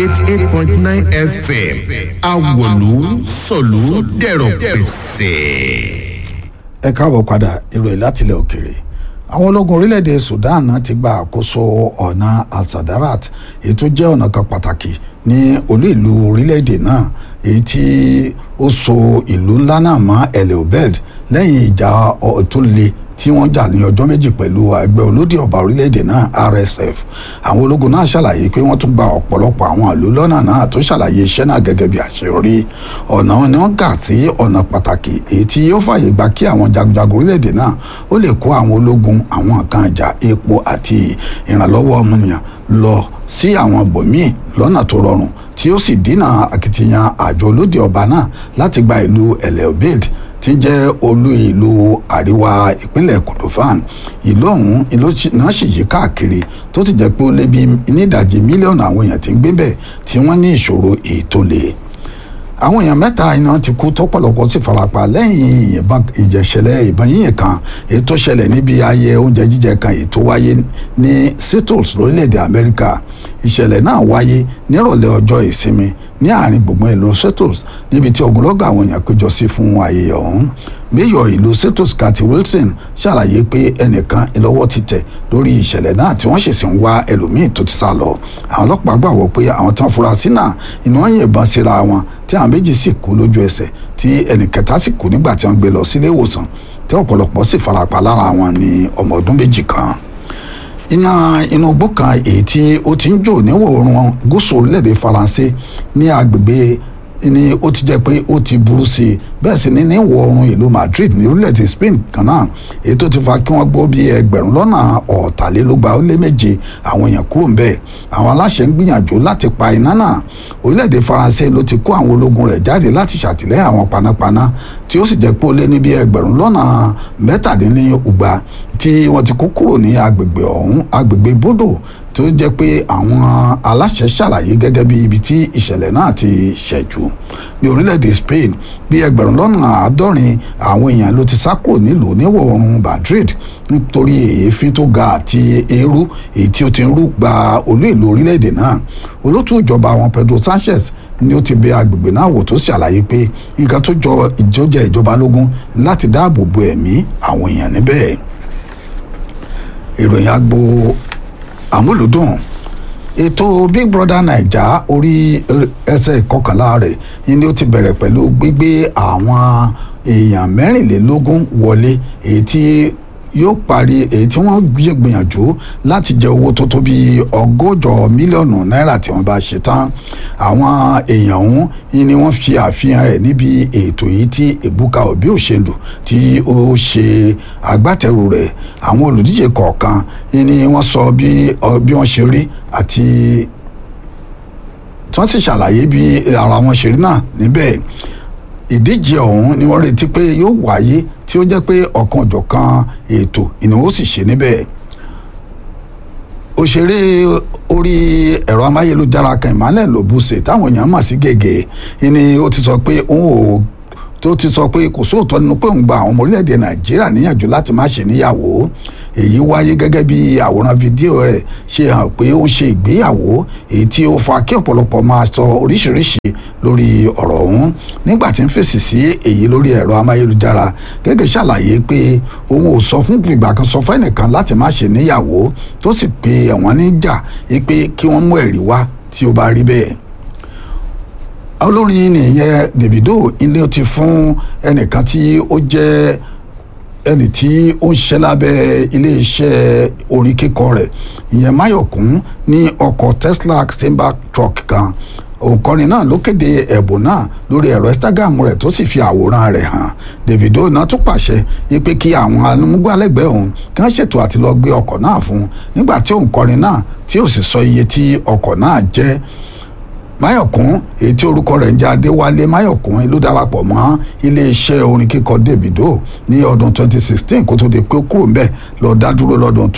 eighty eight point nine fm awolu sọ̀lú dẹ̀rọ̀ pẹ̀sẹ̀. ẹ káàbọ̀ padà ìròyìn látilẹ̀ òkèrè àwọn ológun orílẹ̀-èdè sudan náà ti gba àkóso ọ̀nà al-sadarat èyí tó jẹ́ ọ̀nà kan pàtàkì ní olú ìlú orílẹ̀-èdè náà èyí tí ó so ìlú ńlá náà mọ́ el obed lẹ́yìn ìjà tó le tí wọ́n jà ní ọjọ́ méjì pẹ̀lú ẹgbẹ́ olódì ọba orílẹ̀-èdè náà rsf àwọn ológun náà ṣàlàyé pé wọ́n tún gba ọ̀pọ̀lọpọ̀ àwọn ìlú lọ́nà náà tó ṣàlàyé iṣẹ́ náà gẹ́gẹ́ bí àṣeyọrí ọ̀nà ni wọ́n kà sí ọ̀nà pàtàkì èyí tí yóò fààyè gba kí àwọn jagunjagun orílẹ̀-èdè náà ó lè kó àwọn ológun àwọn nǹkan ìjà epo àti ìrànlọ́wọ́ ọmọnìyàn lọ sí àwọn bòmíì lọ́nà tó rọrùn tí ó sì dínà akitiyan àjọ olódì ọba náà láti gba ìlú el obed tí jẹ́ olú ìlú àríwá ìpínlẹ̀ kordofan ìlú ọ̀hún ìlú náà sì yí káàkiri tó ti jẹ́ pé ó lé bí nídàjì mílíọ̀nù àwọn èèyàn tí ń gbé bẹ̀ tí wọ́n ní ìṣòro ètò lè àwọn èèyàn mẹ́ta iná ti kú tọ́pọ̀lọpọ̀ sì farapa lẹ́yìn ìjẹ̀ṣẹ̀lẹ̀ ìbọn yíyìn kan èyí tó ṣẹlẹ̀ níbi ayẹ oúnjẹ jíjẹ kan èyí tó wáyé ní seattles lórílẹ̀‐èdè amẹ́ríkà ìṣẹ̀lẹ̀ náà wáyé nírọ̀lẹ́ ọjọ́ ìsinmi ní àárín gbùngbùn ìlú seattles níbi tí ogunlọ́gọ̀ àwọn èèyàn péjọ sí fún ayẹyẹ ọ̀hún mayor ìlú seattles kathy wilson ṣàlàyé pé ẹnìkan ìlọ́wọ́ ti tẹ̀ lórí ìṣẹ̀lẹ̀ náà tí wọ́n sì sì ń wá ẹlòmíì tó ti sá lọ àwọn ọlọ́pàá gbàgbọ́ pé àwọn tí wọ́n fura sí náà iná wọn yìnbọn síra wọn tí àwọn méjì sì kú lójú ẹsẹ̀ tí ẹnì kẹta sì kú nígbà tí wọ́n gbé lọ sílé ìwòsàn tí ọ̀pọ̀lọpọ̀ sì farapa lára wọn ní ọmọ ọdún méjì kan iná inú igbó kan èyí tí ó ti ń jò níwọ̀ oòrùn gúúsù orílẹ̀-èdè faransé ní agbègbè ni ó ti jẹ́ pé ó ti burú sí i bẹ́ẹ̀ sì ni ní ìwọ̀ oòrùn ìlú madrid ní orílẹ̀-èdè spain kan náà èyí tó ti fa kí wọ́n gbọ́ bí ẹgbẹ̀rún lọ́nà ọ̀tàlélúgba ó lé méje àwọn èèyàn kúrò ń bẹ̀ àwọn aláṣẹ ń gbìyànjú láti pa iná náà orílẹ̀-èdè faransé ló ti kó àwọn ológun rẹ̀ jáde láti ṣàtìlẹ́yìn àwọn panápaná tí ó sì jẹ́ pé ó lé ní bí ẹgbẹ̀rún lọ́nà mẹ́tàdínlẹ́ọgbà tí wọ́n ti kó kúrò ní agbègbè ọ̀hún agbègbè bódò tó jẹ́ pé àwọn aláṣẹ ṣàlàyé gẹ́gẹ́ bí ibi tí ìṣẹ̀lẹ̀ náà ti ṣẹ̀jú ní orílẹ̀-èdè Spain bí ẹgbẹ̀rún lọ́nà àádọ́rin àwọn èèyàn ló ti sá kúrò nílùú níwọ̀ oòrùn Madrid nítorí èéfín tó ga àti eérú èyí tí ó ti ń rú gba olú ìlú orílẹ̀-èdè náà olótú ìjọba àwọn Pedro Sanchez ni ó ti bẹ agbègbè náà wò tó ṣàlàyé pé nǹkan tó jọ ìjọjẹ ìjọba lógún láti dáàbò bo ẹ̀mí àwọn èèyàn níbẹ̀ ìròyìn agbo àmúlùdùn ètò big brother naija orí ẹsẹ̀ kọkànlá rẹ̀ ni ó ti bẹ̀rẹ̀ pẹ̀lú gbígbé àwọn èèyàn mẹ́rìnlélógún wọlé èyí tí yóò parí èyí tí wọ́n gbìyànjú láti jẹ owó tó tó bí ọgọ́jọ mílíọ̀nù náírà tí wọ́n bá ṣe tán àwọn èèyàn ọ̀hún ni wọ́n fi àfihàn rẹ̀ níbi ètò yìí tí Ebuka Obi Òṣèlú tí ó ṣe agbátẹrù rẹ̀ àwọn olùdíje kọ̀ọ̀kan ni wọ́n sọ bí wọ́n ṣe rí àti tí wọ́n sì ṣàlàyé bí ara wọn ṣe rí náà níbẹ̀ ìdíje ọ̀hún ni wọ́n retí pé yóò wáyé tí ó jẹ́ pé ọ̀kan òjọ̀kan ètò ìnáwó sì ṣe níbẹ̀ òṣèré orí ẹ̀rọ amáyélujára kan Emmanuel Obuse táwọn èèyàn mọ̀ sí gègé ni ó ti sọ pé òun ò tó ti sọ pé kò sóòótọ́ nínú pé òun gba àwọn ọmọ orílẹ̀-èdè nàìjíríà níyànjú láti má ṣe níyàwó èyí wáyé gẹ́gẹ́ bí àwòrán fídíò rẹ̀ ṣe hàn pé ó ń ṣe ìgbéyàwó èyí tí ó fa kí ọ̀pọ̀lọpọ̀ máa sọ oríṣiríṣi lórí ọ̀rọ̀ ọ̀hún nígbà tí ń fèsì sí èyí lórí ẹ̀rọ amáyélujára gẹ́gẹ́ ṣàlàyé pé òun ò sọ fún ìgbà kan sọ fún ẹnìkan láti má ṣe níyàwó tó sì pe ẹ̀wọ̀n níjà pé kí wọ́n mú ẹ̀rí wá tí ó bá rí bẹ́ẹ̀ olórin nìyẹn Davido ilé ti fún ẹnìkan tí ó jẹ́ ẹni tí ó ń ṣiṣẹ́ lábẹ́ iléeṣẹ́ orin kíkọ rẹ̀ ìyẹn Máyọ̀kún ní ọkọ̀ Tesla timber truck kan òǹkọrin náà ló kéde ẹ̀bùn náà lórí ẹ̀rọ Instagram rẹ̀ tó sì fi àwòrán rẹ̀ hàn Davido náà tún pàṣẹ pé kí àwọn amúgbálẹ́gbẹ̀ẹ́ òun kí wọ́n ṣètò àti lọ gbé ọkọ̀ náà fún un nígbà tí òǹkọrin náà tí ò sì sọ iye tí ọkọ̀ náà jẹ́ máyọ̀kún èyí tí orúkọ rẹ̀ ń jẹ́ adéwálé máyọ̀kún ló darapọ̀ mọ́ iléeṣẹ́ orin kíkọ davido ní ọdún 2016 kó tó di pé ó kúrò ńbẹ̀ lọ dá dúró lọ́dún